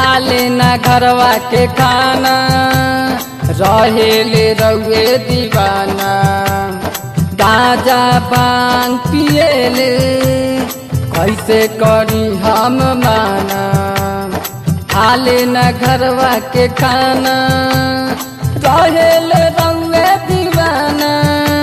खाले ना घरवा के खाना रहेले रउए दीवाना गाजा बांग पिएले कैसे करी हम माना खाले ना घरवा के खाना रहेले रउए दीवाना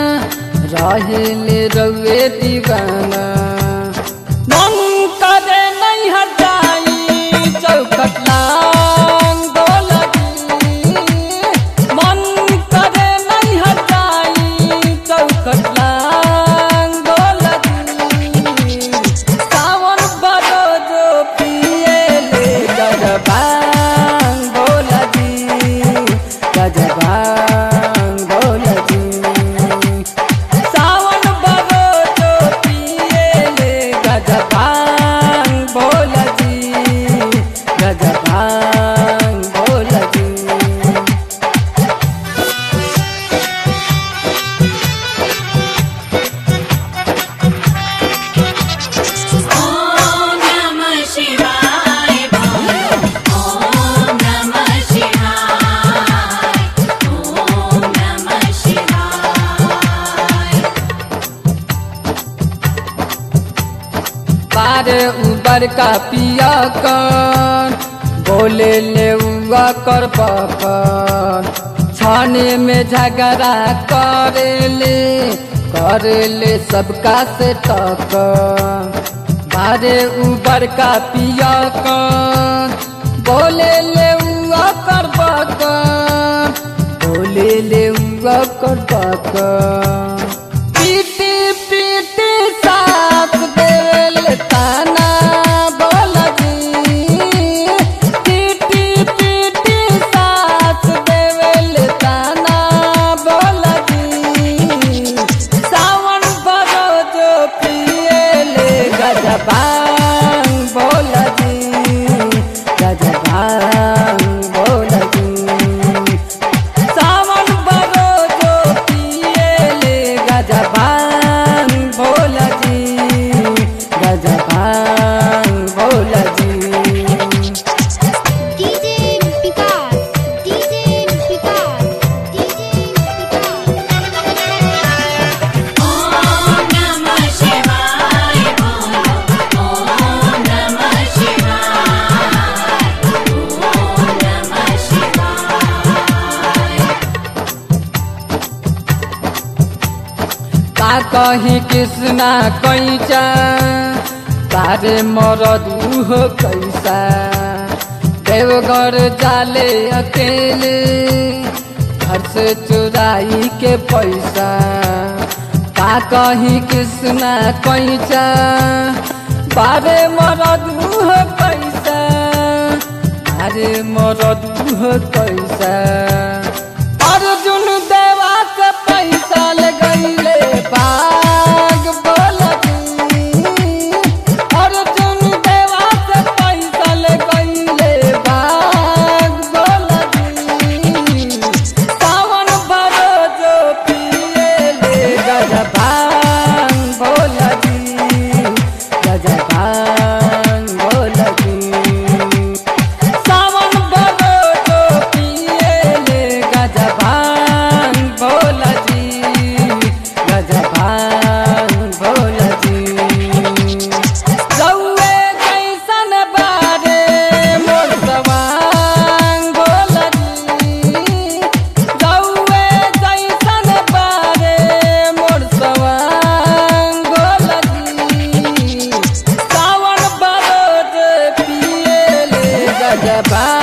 रहेले रउए दीवाना मन करे नहीं हटाई चौखट लांग बोलगी मन करे नहीं हटाई चौखट लांग बोलगी सावन बड़ो जो पिए ले गजबांग बोलगी गजबांग बोलगी सावन बड़ो जो पिएले गजबांग बोलजी गजबांग बोलजी ॐ नमः शिवाय ॐ नमः शिवाय ॐ नमः शिवाय पार उबर का पिया कर बोले ले उआ कर पकर छाने में झगड़ा करे ले करे ले सबका से टक बारे उबर का पिया कर बोले ले उआ कर पकर बोले ले उआ कर पकर पीटी पीटी साथ देवल ताना बोलगी पीटी पीटी साथ देवल ताना बोलगी सावन बड़ो जो पिएले गजबांग बोलगी गजबांग बोलगी सावन बड़ो जो पिएले गजबान भोलजी गजबान भोलजी DJ Vikas, DJ Vikas, DJ Vikas. Om नमः शिवाय ॐ नमः शिवाय ॐ नमः शिवाय का कहीं कृष्णा कैसा तारे मरद उह कैसा देवघर जाले अकेले घर से चुराई के पैसा का कहीं कृष्णा कैसा बारे मरद उह कैसा अरे मरद उह कैसा अर्जुन देवा से पैसा लगैले बाग बोलती अर्जुन देवा से पैसा लगैले बाग बोलती सावन भरो जो पिएले गजबान बोलती गजबान बोलती सावन बड़ो जो पिएले गजबान भोलजी गजबान भोलजी रउए कैसन बारे मोर सवांग भोलजी रउए कैसन बारे मोर सवांग भोलजी सावन बड़ो जो पिएले गजबान